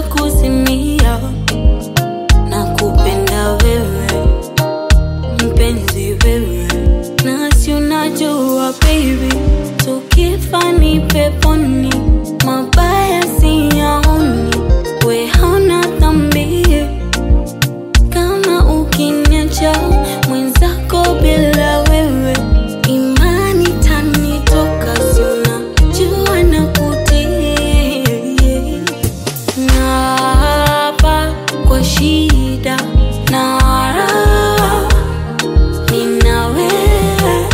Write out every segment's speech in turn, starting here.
kuzimia na kupenda wewe mpenzi wewe, nasi unajua baby, tukifa ni peponi, mabaya siyaoni, we hauna dhambi kama ukiniacha mwenzako bila wewe, imani tanitoka, si unajua nakutii Naapa kwa shida na raha, nina wewe.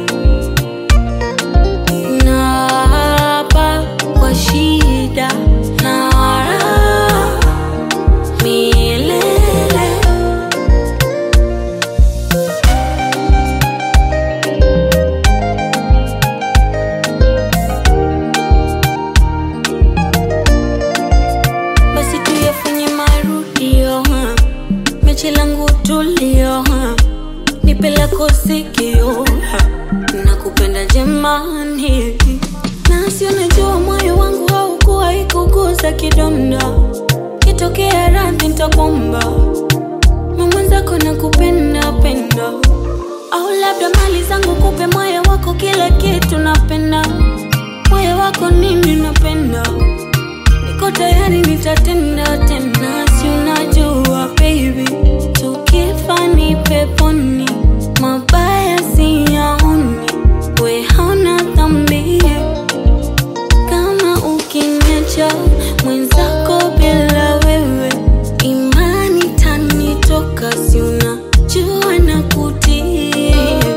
Naapa kwa shida na raha, milele. basi tuyafanye marudio ha. mechi langu tulio ha. nipe lako sikio ha. nakupenda jemani nasi unajua moyo wangu haukuwa ikuguza kidonda kitokea radhi ntakwamba mamwenzako nakupenda penda au labda mali zangu kupe moyo wako kila kitu napenda moyo wako nini napenda niko tayari nitatenda tena, si unajua baby, tukifa ni peponi, mabaya siyaoni, we hauna dhambi kama ukiniacha mwenzako bila wewe, imani tanitoka, si unajua nakutii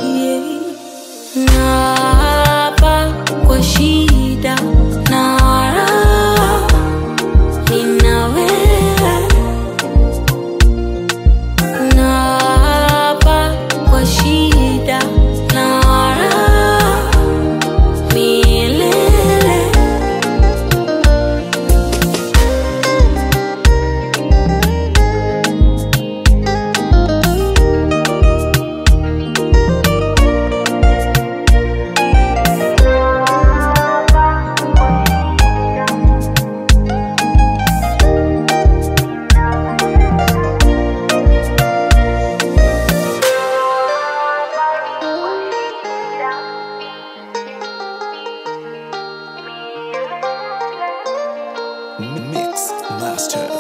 Naapa kwa shida na raha, nina wewe. Naapa kwa shida na raha, milele. Mix Master.